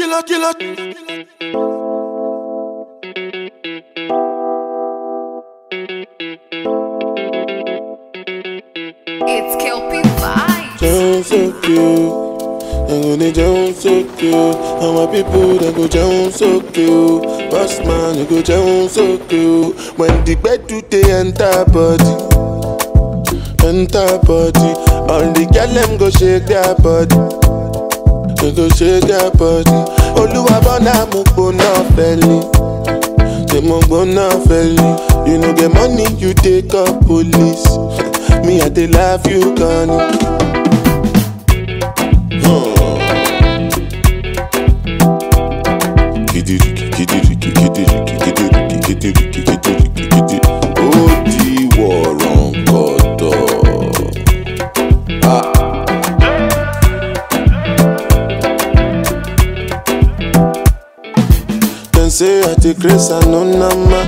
killer, killer. It's Kelpie Vibes. Down so cute. I'm gonna down so cute. And my people they go down so cute. Boss man, they go down so cute. When the bed do they enter body, enter body. All the girl them go shake their body. They go shake their body. Oluwa bona mo gbona feli. Say mo gbona feli. You know get money, you take up police. Me I dey love you, Connie. Kidiriki, kidiriki, kidiriki, kidiriki, kidiriki, kidiriki, kidi. Ó di wọ̀rọ̀ǹkọ̀tọ̀. Dem say I take grace and no nama.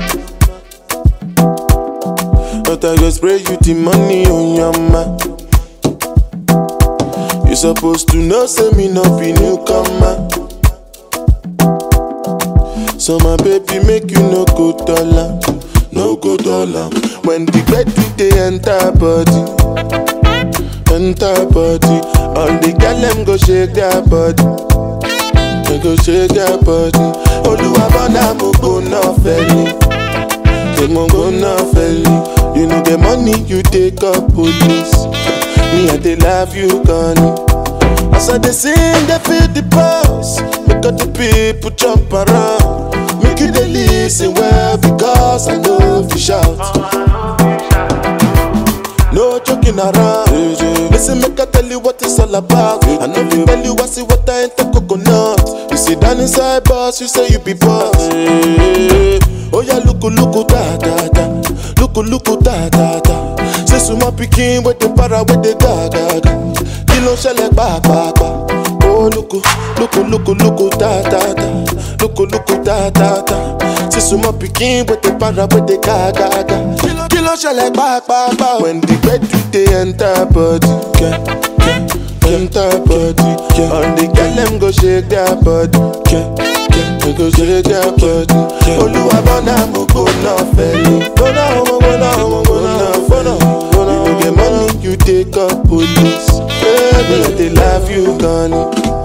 But I go spray you the money on your ma. You supposed to know, say me no be newcomer. So my baby make you no go dollar, no go dollar. When the bed do they enter body, enter body. All the girl them go shake their body, they go shake their body. Oluwa bona mo go no felly, they mo go no felly. You know the money you take up police. Me I dey love you, Connie. As I dey sing, they feel the pulse. Make all the people jump around. Make you dey listen well because I know if you shout. No joking around. Listen, make I tell you what it's all about. I know if tell you I see what I ain't the coconut. You sit down inside boss, you say you be boss. Oh yeah, look, look, da da da. Look, look, da da da. Say suma pikin with the para with the ga ga ga. Kí ló ń ṣẹlẹ̀ pàápàá? Oh look, look, look, look, da da da. Look, look, da da da. Say suma pikin with the para with the ga ga ga. Kí ló ń ṣẹlẹ̀ pàápàá? When the bed do they enter body, yeah, yeah, enter body. Yeah. All the girl them go shake their body, yeah, yeah, they go shake their body. Olúwa bọ́nà mo gbóná fẹ́lẹ́. Gbóná ọmọ gbóná ọmọ gbóná gbóná gbóná. You get money, you take up police. Baby, I dey love you, Connie.